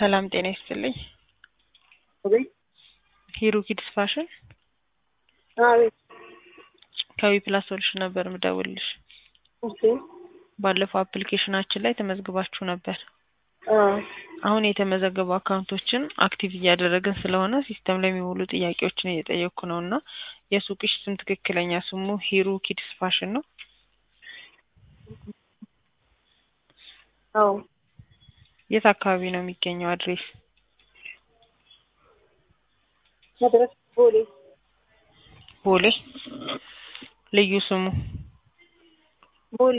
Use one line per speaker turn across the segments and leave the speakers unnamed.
ሰላም ጤና ይስጥልኝ።
አቤት
ሂሩ ኪድስ ፋሽን
አቤት።
ከዊ ፕላስ ሶሉሽን ነበር ምደውልልሽ።
ኦኬ
ባለፈው አፕሊኬሽናችን ላይ ተመዝግባችሁ ነበር።
አዎ
አሁን የተመዘገቡ አካውንቶችን አክቲቭ እያደረግን ስለሆነ ሲስተም ላይ የሚሞሉ ጥያቄዎችን እየጠየቅኩ ነው እና የሱቅሽ ስም ትክክለኛ ስሙ ሂሩ ኪድስ ፋሽን ነው?
አዎ
የት አካባቢ ነው የሚገኘው አድሬስ?
መድረስ ቦሌ
ቦሌ። ልዩ ስሙ
ቦሌ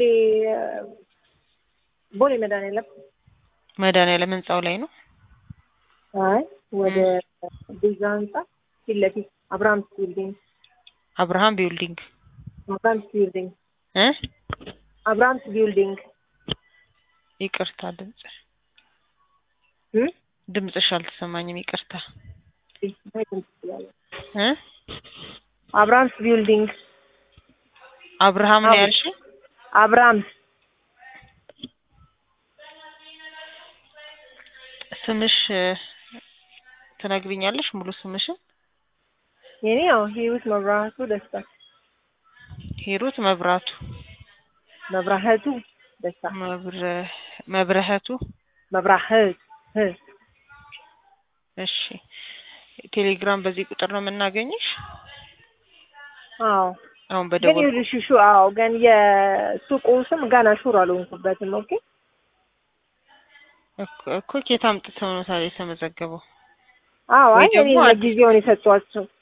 ቦሌ መድኃኒዓለም
መድኃኒዓለም ህንጻው ላይ ነው።
አይ ወደ ቤዛ ህንጻ ፊት ለፊት አብርሃምስ ቢልዲንግ
አብርሃም ቢልዲንግ
አብርሃምስ ቢልዲንግ
እ
አብርሃምስ ቢልዲንግ
ይቅርታ ድምጽ
እ
ድምጽሽ አልተሰማኝም። ይቅርታ እ
አብርሃምስ ቢልዲንግ
አብርሃም ነው ያልሽ?
አብርሃምስ
ስምሽ ትነግሪኛለሽ ሙሉ ስምሽን?
የኔ ያው ህይወት መብራቱ ደስታ
ሂሩት መብራቱ
መብራህቱ ደስታ
መብረ መብረህቱ
መብራህት ህ
እሺ ቴሌግራም በዚህ ቁጥር ነው የምናገኝሽ?
አዎ
አሁን
ግን
በደወል
ይኸውልሽ ሹ አዎ ግን የሱቁ ስም ገና ሹር አልሆንኩበትም። ኦኬ
እኮ ኬት አምጥተው ነው ታዲያ የተመዘገበው?
አዎ
ወይ
አይ እኔ
ደግሞ አዲስ-
ለጊዜውን የሰጧቸው